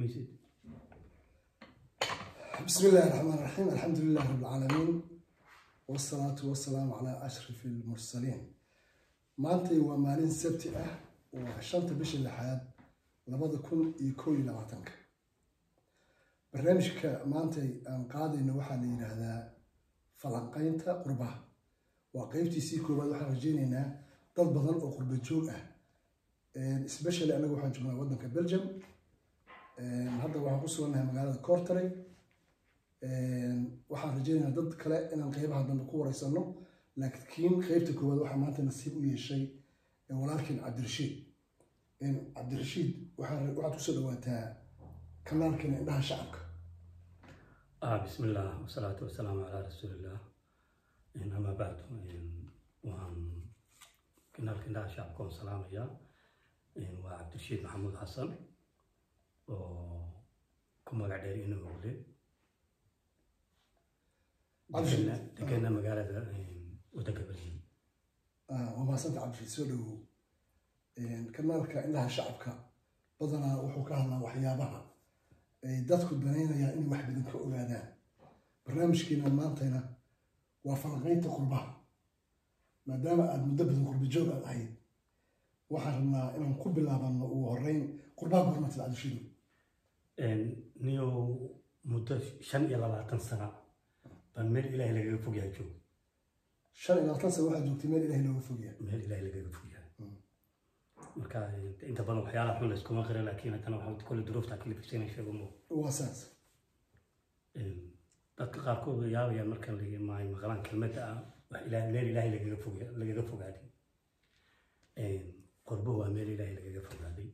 maysid بسم الله الرحمن الرحيم الحمد لله رب العالمين والصلاة والسلام على أشرف المرسلين maantay waa maalin sabti ah waa shanta bisha lixaad labada kun iyo koo iyo labaatanka barnaamijka maantay aan qaadayno waxaa la yidhaahdaa falanqaynta qurbaha waa qeybtiisii koowaad waxaan rajeyneynaa dad badan oo qurba joog ah especially anaga waxaan joognaa waddanka belgium hadda waxaan ku sugannahay magaalada cortary waxaan rajeynaynaa dad kale inaan qeybaha dambe ku wareysano laakiin qeybta koowaad waxaa maanta nasiib u yeeshay walaalkeen cabdirashiid cabdirashiid waxaad kusoo dhawaataa kanaalkeena indhaha shacabka ah bismi illah wasalaatu wasalaamu calaa rasuulillah ama bacdu waan kanaalka indhaha shacabka waan salaamayaa waa cabdirashiid maxamuud xasan oo ku magac dheer inowle degana magaalada waddanka belgium waa mahadsanta cabdirashiid soo dhawow kanaalka indhaha shacabka badanaa wuxuu ka hadlaa waxyaabaha ay dadku danaynayaan inay wax badan ka ogaadaan barnaamijkeena maantayna waa falanqaynta qurbaha maadaama aada muddo badan qurba joog aad ahayd waxaan rabnaa inaan ku bilaabano ugu horeyn qurbaha gormatid cabdishido niyow muddo shan iyo labaatan sana baan meel ilaahay lagaga fogyahay joog shan iyo labaatan sana waxaad joogtay meel ilahay looga fogyahay meel ilaahay lagaga fogyahay marka inta badan waxyaalaha xun layskuma qira laakiin haddana waxaa kole duruufta kalifisana sheego mo waa saas dadka qaarkood way yaabayaan marka maay maqlaan kelmadda ah wax ilaahay meel ilaahay lagaga foga lagaga fogaaday qorbo waa meel ilaahay lagaga fogaaday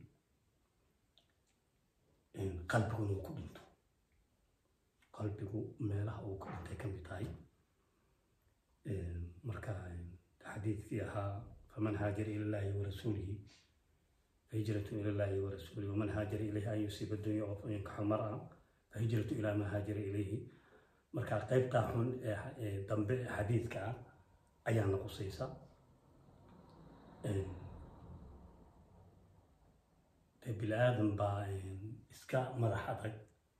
qalbiguna uu ku dhinto qalbigu meelaha uu ku dhintay ka mid tahay marka xadiidkii ahaa faman haajara ila llahi warasuulihi fahijratu ila llahi warasuulihi waman haajara ilayhi an yusiiba dunya oo yankaxu mara fahijratu ilaa maa haajara ilayhi marka qaybtaa xun ee dambe ee xadiidka ah ayaa noqosaysa dee bini aadan baa iska madax adag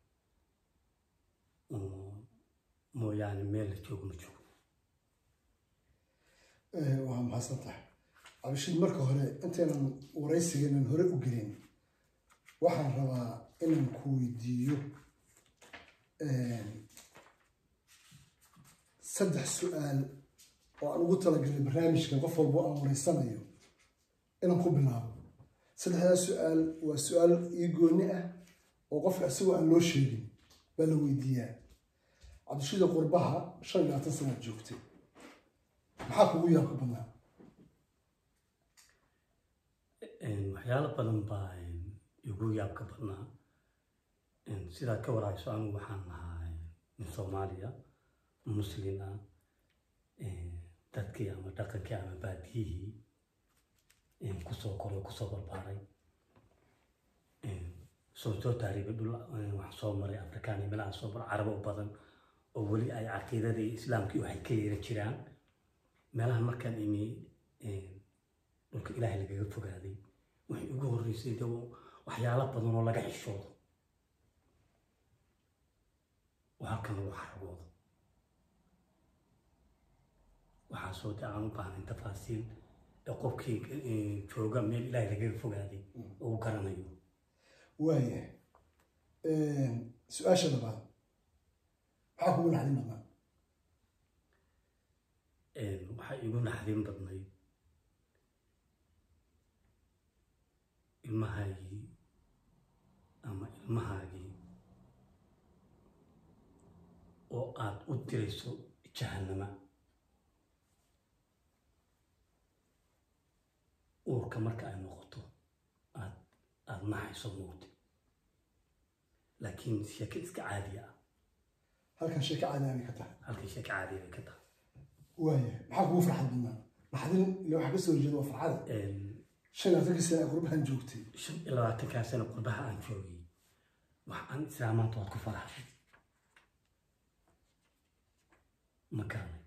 mooyaane meel la joogo ma joogo waa mahadsan tahay cabdishiid marka hore intaynan waraysigeenan hore u gelin waxaan rabaa inaan ku weydiiyo saddex su-aal oo aan ugu talagalay barnaamijkan qof walbo aan wareysanayo inaan ku bilaabo saddexdaas su-aal waa su-aal ii gooni ah oo qofka isagoo aan loo sheegin baa la weydiiyaa cabdishida qurbaha shan iyo labaatan sanaad joogtay maxaa kugu yaabka badnaa waxyaalo badan baa igu yaabka badnaa sidaad ka warayso anigu waxaan ahaa nin soomaaliya muslin ah dadkii ama dhaqankii ama baadiyihii kusoo koray kusoo barbaaray soo soo taariibay dhul waxaan soo maray afrikaan iyo meelaha soo maray carabo badan oo weli ay caqiidadii islaamkii waxay ka yeera jiraan meelaha markaan imi dhulka ilaahay lagaga fogaaday waxay ugu horreysay de waxyaalo badan oo laga xishoodo oo halkan lagu xaragoodo waxaasoo de aan u baahnayn tafaasiil ee qofkii jooga meel ilaahay lagaga fogaaday oo u garanayo waaya su-aasha labaad maxaa kugu naxdin badnaa waxaa igu naxdin badnayd ilmahaygii ama ilmahaagii oo aad u dirayso jahannama uurka marka ay noqoto aad aada naxayso moogta laakiin sheeke iska caadiya ah halkan sheeko caadiya bay ka tahay halkii sheeke caadiya bay ka tahay waaya maxaa kugu farxad badnaa naxdin ile waxaa kasoo horjeeda waa farxada shan iyo labaatankii sana qurbahan joogtay shan iyo labaatankaa sano qurbaha aan joogay wax aan islaamaanta waad ku faraxay ma garanay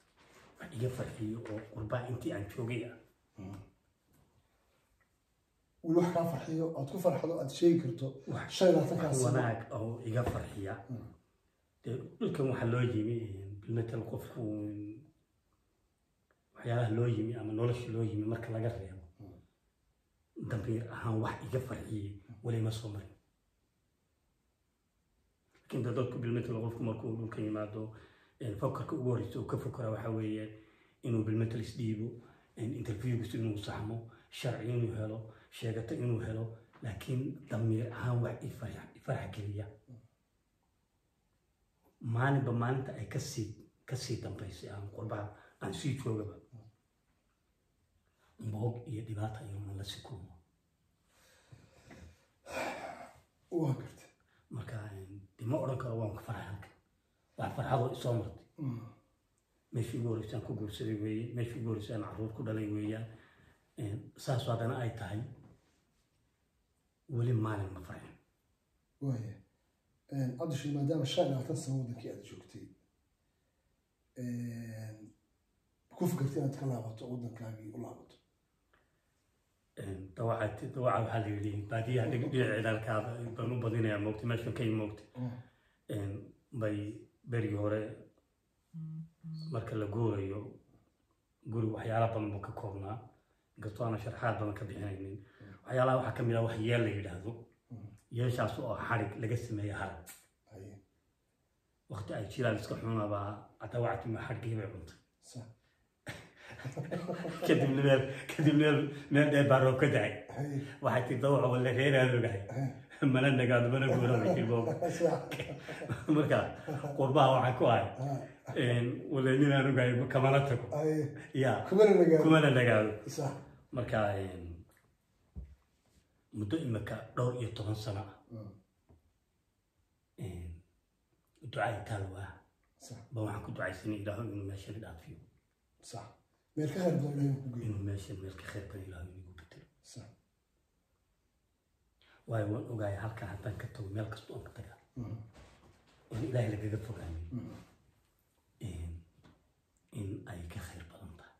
wax iga farxiyo oo qurbaa intii aan joogay ah weli wax kaa farxiyo aad ku farxdo aad sheegi karto wax shan iyo labaatankaa wax sano wanaag oo iga farxiya Mm. dee dhulkan waxaa loo yimi bilmetel qofku waxyaalaha loo yimi ama nolosha loo yimi marka laga reebo dambiir ahaan wax iga farxiyey weli ma soo marin laakiin dee dadku bilmetel qofku markuu dhulka yimaado een, fokarka ugu horreysa uu ka fokara waxaa weeye inuu bilmetel isdhiibo een, interviewgiisu inuu saxmo sharci inuu helo sheegato inuu helo laakiin damiir ahaan wax i farx- i farax geliya maalinba maalinta ay kasii kasii dambaysay aan qurbaha aan sii joogaba boog iyo dhibaata iyo man la sii kulmo waa garta marka de ma odhan karo waan ka farxay halkan wax farxadoo isoo martay Mm. meeshii ugu horreysay aan ku guursaday weeye meeshii ugu horreysay aan carruur ku dhalay weeyaan saas haddana ay tahay weli maalin ma farxin waaya cabdishir maadaama shan iyo labaatan sano wadankii aad joogtay ku fikirtay inaad ka laabato waddankaagii u laabato dawaca dawaca waxaa la yidhi baadiyaha dhinaca cidaalkaada baan u badinayaa moogtay meeshan ka moogtay bay berigii hore marka la guurayo guri waxyaala badan buu ka koobnaa inkastoo aana sharxaad badan ka bixinaynin waxyaalaha waxaa ka mid ah wax yeel la yidhaahdo yeeshaas oo xarig laga sameeya harag haye waqti ay jiraan iska xunabaa adawactima xadhgii bay cuntay sax kadibna meel kadibna meel meel dheer baa roob ka dacay haye waxay tii dawaca wala reeraan ogahay mana nagaado mana guuraba kilboob sax marka qurbaha waxaan ku ahay wala ninaan ogahay kamana tago haye ya kumana nagaado kumana nagaado sax marka muddo imika dhowr iyo toban sano ah ducaa taalwaa sax ba waxaan ku ducaysanay ilaahu inuu meeshan dhaafiyo sax meel ka khayr badan ilahay ku geeyo inuu meeshan meel ka khayr badan ilaahu inagu bedelo sax waayo waan ogahay halkaa haddaan ka tago meel kasta oon ka tagaa Mhm. oon ilaahay lagaga fogaanin Mhm. in ay ka khayr badan tahay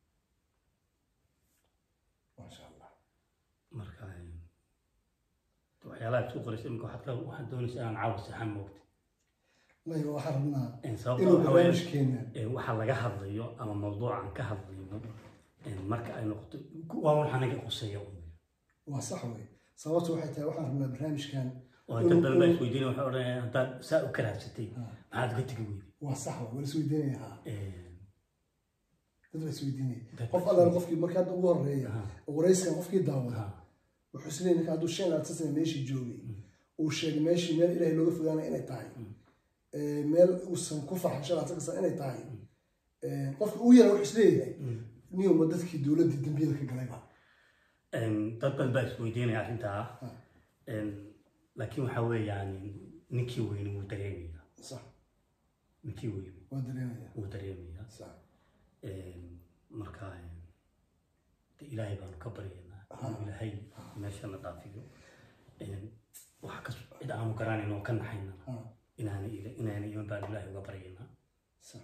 maasha allah marka waxyaalaha isku qoraysa imika waxaad ka- waxaad doonaysa inaan caawa saxan moogta maya waxaan rabnaa sababta inuu waxa weeye barnaamijkeena ee waxa laga hadlayo ama mawduucan ka hadlayno ee marka ay noqoto waa wax anaga quseeya un waa sax wey sababtu waxay tahay waxaan rabnaa barnaamijkan oo inta badan baa isweydiinaya waxay odhanayaan haddaad saa u karaadsatay maxaad uga tegi weyday waa sax wey waa la isweydiinaya haa dad la isweydiinaya Dad- qof allaan qofkii marka hadda ugu horeeya Ha. oo waraysigan qofkii daawada Ha. wuxuu isleeyahay ninka hadduu shan labaatan sana meeshii joogay uu sheegay meeshii meel ilaahay looga fogaanaya inay tahay ee, meel uusan ku farxin shan labaatan sana inay tahay ee, qofka ugu yara wuxuu isleeyahay niyuma dadkii dowladdii dambiyada ka galayba dad badan baa isweydiinaya arrintaa Ha. laakiin waxa weeyaan ninkii weyne wuu dareemayaa sax ninkii weyne waa dareemaya wuu dareemayaa sax marka de ilaahay baanu ka baryaynaa inuu ilaahay meeshana dhaafiyo waxa kas cid aanu garanayn oo ka naxayna ha inaana ila- inaana iman baanu ilaahay uga baryaynaa sax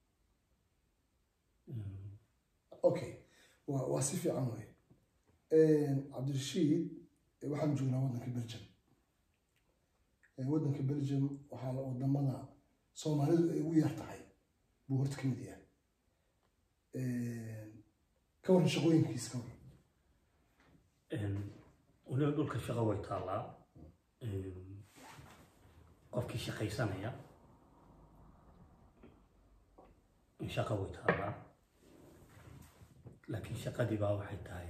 okay waa waa si fiican wey cabdirashiid eh, waxaan joognaa waddanka belgium Eh, waddanka belgium waxaa la wadamada soomaalidu ay ugu yar tahay buu horta ka mid yahay ka waran shaqooyinkiis ka waran weliba dhulka shaqo way taallaa qofkii shaqaysanaya shaqo way taallaa laakiin shaqadii baa waxay tahay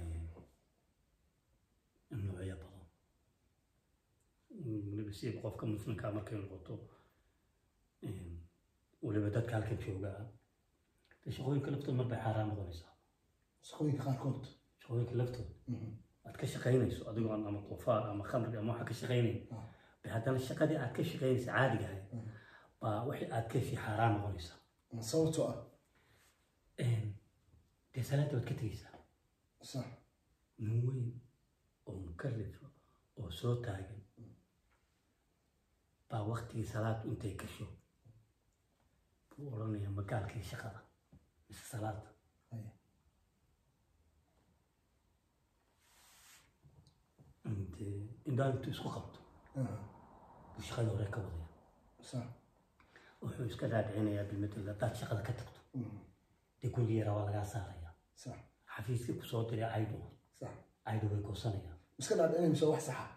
noocyo badan weliba si qofka muslimkaa markay noqoto weliba dadka halkan joogaa de shaqooyinka laftooda mar bay xaaraan noqonaysaa shaqooyinka qaarkood shaqooyinka laftooda Mhm. aad ka shaqaynayso adigoo aan ama qufaar ama khamri ama waxa ka shaqaynayn Ah. bay haddana shaqadii aad ka shaqaynaysa caadiga ahayd Mhm. baa wixii aad ka heshii xaaraan noqonaysaa sababtoo ah dee salaada waad ka tegaysaa sax nin weyn oo mukallifa oo soo taagan baa waktigii salaadu intay gasho buu odhanayaa magaalkii shaqada mise salaada Haya. dee indhaa intuu isku qabto aha, buu shaqadii hore ka wadaya sax wuxuu iska dhaadhicinayaa bilmatel haddaad shaqada ka tagto mhm, dee gurigi yaraa waa lagaa saaraya sax xafiiskii kusoo diray caydu sax caydu way goosanayaan iska dhaadhicinay mise wax saxa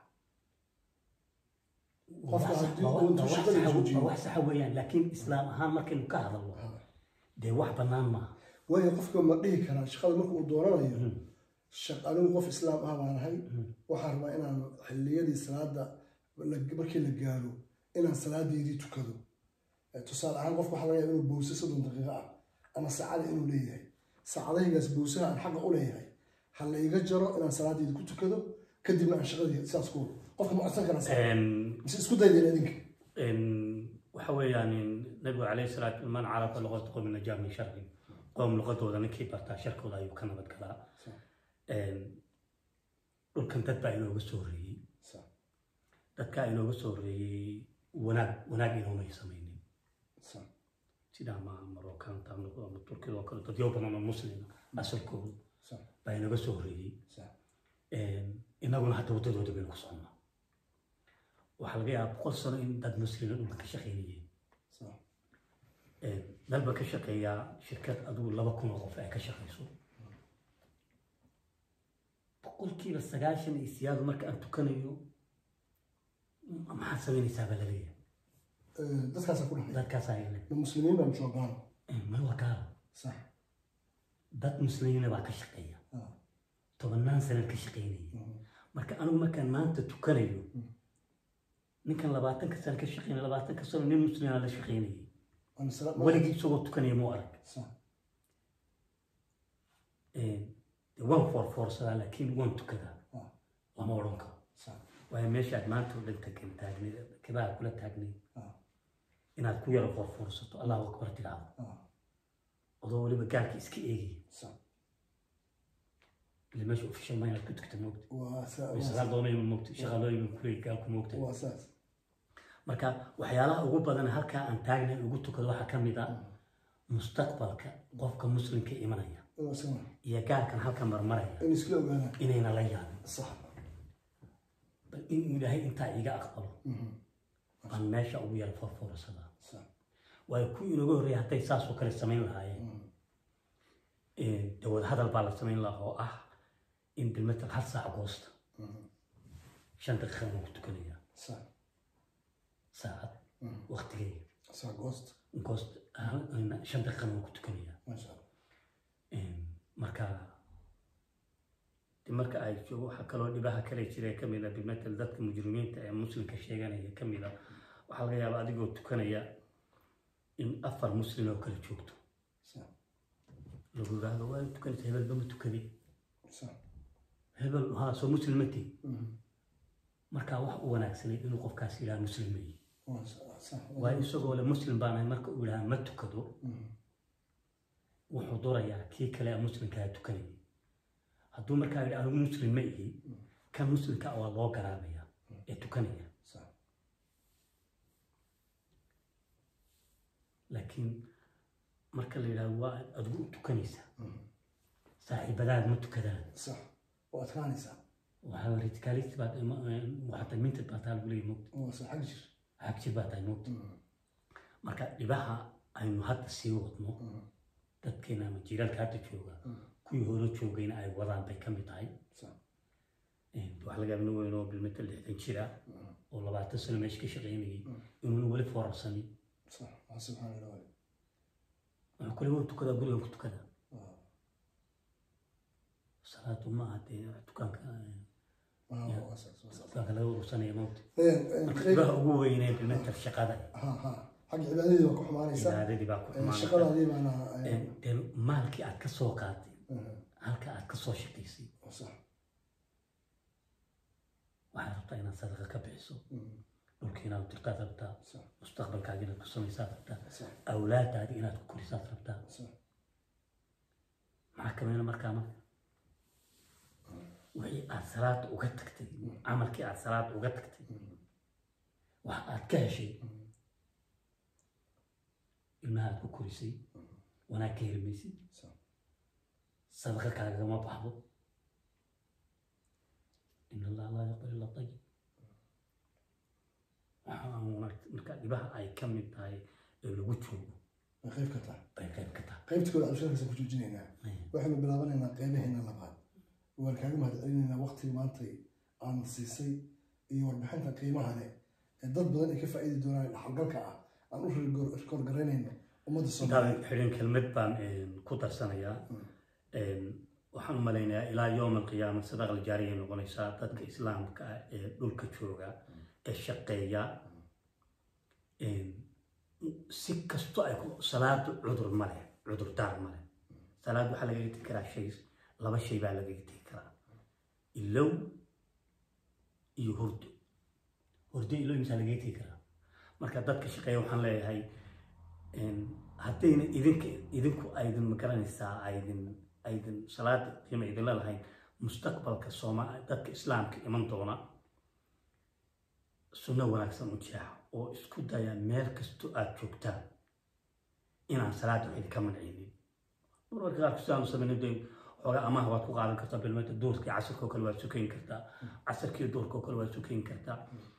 Waa Qofka wax sax- haddii waa uu wax- intuu waa wax shaqada saxa- joojiyo. waa wax saxa weeyaan laakiin islaam ahaan markaynu ka hadalno Aha. dee wax bannaan maaha waayo qofka ma dhihi karaa shaqada marka uu dooranayo Mhm. shaq- anigu qof islaam ah baan ahay Mhm. waxaan rabaa inaan xilliyadii salaada la- markii la gaaro inaan salaadeedii tukado Eh, tusaale ahaan qofka waxaa laga yaaba inuu bowse soddon daqiiqo ah ama saacada inuu leeyahay saacadahaygaas bowsaha aan xaqa u leeyahay ha la iga jaro inaan salaadeedii ku tukado kadibna aan shaqadii sidaas ku wado qofka ma codsan karaa saa Em, mise isku daydeen idinka em, waxa weeyaan nabigu calayhi salaatu man carafa luqata qowmi najaa min sharci qowm luqadooda ninkii bartaa sharkooda ayuu ka nabad galaa Sax. Em, dhulkan dad baa inooga soo horreeyey Sax, dadkaa inooga soo horreeyey wanaag wanaag inoomay samaynin sax, sida ama marookaanta ama ama turkida oo kale dadyo badan oo muslima asalkooda sax, baa inooga soo horreeyey sax, Em, innaguna hadda waddadooda baynu ku soconnaa waxaa laga yaabaa boqol sano in dad muslimiin dhulka ka shaqaynayeen sax, dalba ka shaqeeyaa shirkad adigu laba kun oo qof ay ka shaqayso boqolkiiba sagaashan iyo siyaadu marka aan tukanayo m- maxaad samaynaysaa baa laleeyahay Eh, dadkaasaa ku dhahay dadkaasaa ile ma muslimiin baa joogaan ma waa gaalo sax dad muslimiina baa ka shaqeeya ah, tobannaan sanad ka shaqaynaya mhm, marka anigu markaan maanta tukanayo Mm. ninkan labaatanka sano ka shaqeynaya labaatanka sano nin muslima la shaqaynayay waana salaad weligii isagoo tukanaya muu arag sax, Ee, dee waan foorfoorsadaa laakiin waan tukadaa ah, lama odhan karo sax, waayo meeshaad maanta oo dhan tagan taagnayd kabaha kula taagnayd ah, inaad ku yaro foorfoorsato allahu akbar tidhaahdo ah, adoo weliba gaalka iska eegaya sax. ile meesha official ma inaad ku tugta moogta waa sa- waa sagaal doonayma moogta shaqaalooyin kuleey gaalku moogta waa saas marka waxyaalaha ugu badan halkaa aan taagnay ugu tukado waxaa ka mid ah mustaqbalka qofka muslimka imanaya inuu isagana iyo gaalkan halka marmaraya in iskula ogaadaan inayna la yaabin sax bal in ilaahay intaa iga aqbalo mhm, aan meesha ugu yara foorfoorsadaa sax, waayo kuwii inaga horreeyay hadday saasoo kale samayn lahaayeen mhm, de wada hadal baa la samayn lahaa oo ah in bilmatal hal saac goosta mhm, shan daqiiqa baan ku tukanayaa sax, saacad mhm, waqtigeyga sax goost goost hal- shan daqiiqa baan ku tukanayaa maasha allah marka de marka ay joogo waxaa kaloo dhibaha kale jira ka mid a bilmatal dadka mujrimiinta ee muslimka sheeganaya ka mid a waxaa laga yaabaa adigoo tukanaya in afar muslim oo kale joogto sax, lagu yidhaahdo waa tukanaysa hebelba ma tukadin sax, hebel haa soo muslim ma tihi mhm, marka wax u wanaagsanay inuu qofkaas yidhaha muslim ma yihi waa sa- sax, waayo isagoo le muslim baan ahay marka uu yidhaha ma tukado mhm, wuxuu durayaa kii kale ee muslimkaa tukanayay hadduu markaa yidhi anigu muslim ma ihi kan muslimka ah waa loo garaabaya ee tukanaya sax, laakiin marka la yidhahdo waa adigu u tukanaysaa mhm, saaxiibadaad ma tukadaan sax waa adkaanaysaa waxaa radicalist baad waxaa minted baa taa lagu leeyahy mogta waa sax xag jir xagjir baa tahay mogta mhm, marka dhibaha aynu hadda sii wadno mhm, dadkeena ama jiiraalka hadda jooga mhm, kuwii hore joogayna ay wadaan bay ka mid tahay sax, waxaa laga yaaba nin weyn oo bilmeta lixdan jira mhm, oo labaatan sano meesha ka shaqaynayay Mm. inuuna weli foorarsanin sax, waa subxaana illah wuxuu kale waan tukadaa gurigan ku tukadaa waa salaadu ma aha dee dukaanka waa waa sax, waa sax. dukaanka laga urursanaya mawta Een, een, marka qayb- dhibaha ugu weynee bilmeta shaqada ha ha xagga cibaadadii baa ku xumaanaysa cibaadadii baa ku Een, xumaanaysa shaqadaadii baana een, dee maalkii aad ka soo qaatay mhm, halka aad ka soo shaqaysay waa sax, waxaad rabtaa inaad sadaqa ka bixiso mhm, dhulkii inaad dirtaad rabtaa sax, mustaqbalkaaga inaad ku samaysaad rabtaa sax, awlaadaadii inaad ku korisaad rabtaa sax, maxaa kamida markaa marka wixii aad salaada uga tagtay camalkii aad salaada uga tagtay mhm, wax aad ka heshay mhm, ilmaha aad ku korisay wanaag ka heli maysid sax, sadaqa kaagama baxdo in allah laa yaqbal illa ayib marka dhibaha ay ka mid tahay ee lagu joogo way qayb ka tahay bay qayb ka tahay qaybta kooda cabdishirkaasaan ku joojinaynaa waxaynu bilaabanaynaa qeybaheena labaad waan kaaga mahadcelinaynaa waqtiga maantay aan siisay iyo warbixinta qiimaha leh ee dad badan ay ka faa'iidi doonaan dhaxalgalka ah aan u rikoorgaraynayno ummadda soomaaliyeed intaan xidhin kelmad baan ku darsanayaa waxaan u malaynayaa ilaa yowm alqiyaama sadaqal jaariyay noqonaysaa dadka islaamka ah ee dhulka jooga ee shaqeeya si kasto ay ku salaadu cudur ma leh cudurdaar ma leh salaad waxaa lagaga tegi karaa shay laba shay baa lagaga tegi karaa ilow iyo hurdo hurdo ilow misaa lagaga tegi karaa marka dadka shaqeeya waxaan leeyahay haddayna idinka idinku aydin magaranaysaa aydin aydin salaada qiima idinla lahayn mustaqbalka sooma dadka islaamka iman doona sunno wanaagsan u jeexa oo isku daya meel kasto aad joogtaan inaan salaada wax idinka mancinin marmarka qaar kastaanu samaynin de xoogaa amaha waad ku qaadan kartaa bilmeeta duurka iyo casirka oo kale waad sukayn kartaa casirka iyo duurka oo kale waad sukayn kartaa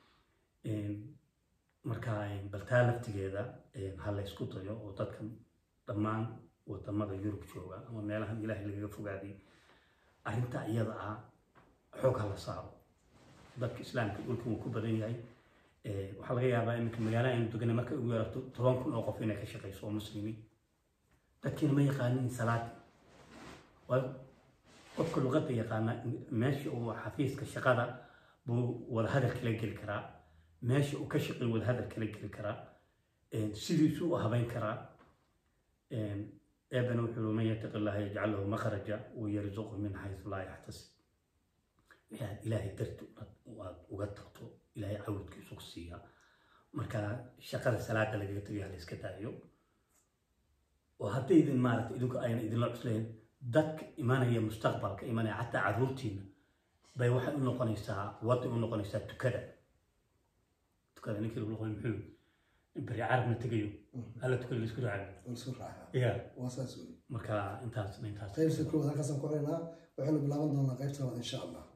marka baltaa laftigeeda ha la ysku dayo oo dadkan dhammaan wadamada yurub jooga ama meelahan ilaahay lagaga fogaaday arrinta iyada ah xoog ha la saaro dadka islaamka dhulka wuu ku badan yahay waxaa laga yaabaa iminka magaala aynu degana markay ugu yarato toban kun oo qof inay ka shaqayso oo muslimiin dadkiina ma yaqaanin salaad waayo qofka luqadda yaqaana meesha uu xafiiska shaqada buu wadahadal kala geli karaa meesha uu ka shaqeey wadahadal kala geli karaa sidiisu u habayn karaa eebana wuxuu man yataqi allaha yajcal lahu makhraja wayarzuqhu min xaysu laa yaxtasib waxaad ilaahay darti aad uga tagto ilaahay cawdkiisu ku siiyaa marka shaqada salaada lagaga tagayo hala iska daayo oo haddaydin maaragta idinku ayna idinla cuslayn dadka imanaya mustaqbalka imanaya xataa caruurtiina bay waxay u noqonaysaa waday u noqonaysaa tukada tukada ninkii lagu noqon muxuu beri carabna tegayo alla tukada laisku raacayo laisku raacaa ya waa saas wey marka intaas intaas qaybta koowaad halkaasaan ku celaynaa waxaynu bilaaban doonaa qaybta labaad insha allah